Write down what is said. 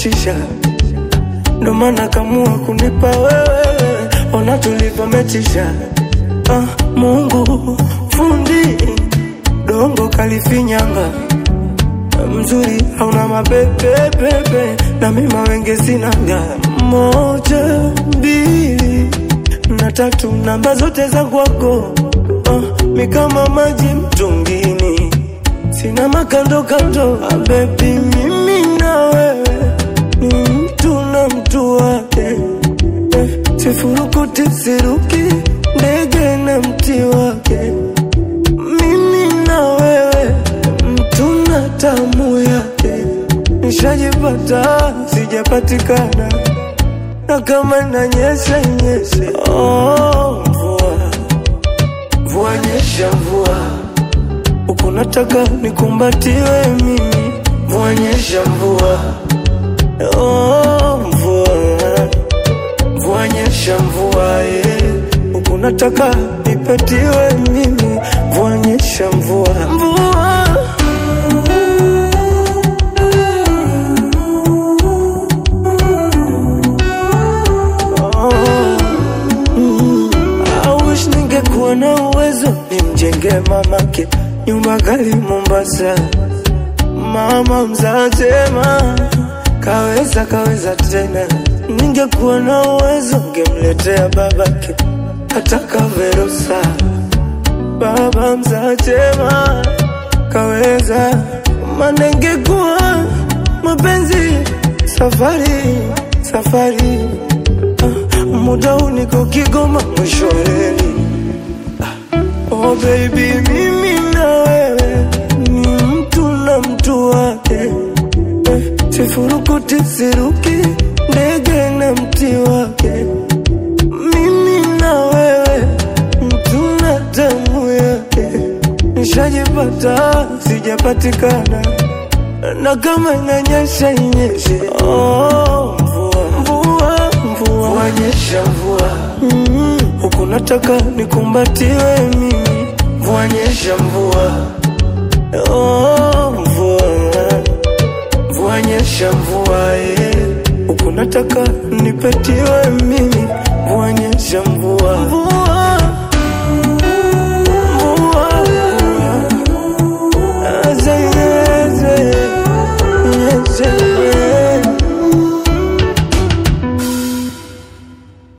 umechisha, ndo maana kamua kunipa wewe, ona tulivyomechisha. Ah, Mungu fundi dongo kalifinyanga mzuri hauna mapepepepe na mima wenge sinaga moja mbili na tatu namba zote za kwako ah, mi kama maji mtungini sina makando kando ah, bebi mimi na wewe ni mtu na mtu wake eh, sifurukuti siruki ndege na mti wake mimi na wewe mtu na tamu yake nishajipata sijapatikana na kama inanyesha inyeshe oh, mvua mvua nyesha mvua huku nataka nikumbatiwe mimi mvua nyesha mvua oh, mvua mvua nyesha mvua eh. huku nataka nipatiwe mimi mvua nyesha mvua mvua I wish ningekuwa na uwezo nimjenge mamake nyumba kali Mombasa. Mama mzatema kaweza kaweza tena, ningekuwa na uwezo ngemletea babake hata kaverusa. Baba mzatema kaweza, maana ingekuwa mapenzi safari safari Ah, muda huu niko Kigoma mwisho wa reli. Ah, Oh baby, mimi na wewe ni mtu na mtu wake eh, sifurukuti siruki ndege na mti wake. Mimi na wewe mtu na damu yake, nishajipata sijapatikana, na kama inanyesha inyeshe. Oh, mvua mvua mvua, mvua nyesha mvua mm, huku nataka nikumbatiwe mimi, mvua nyesha mvua oh, mvua mvua nyesha mvua eh, huku nataka nipetiwe mimi, mvua nyesha mvua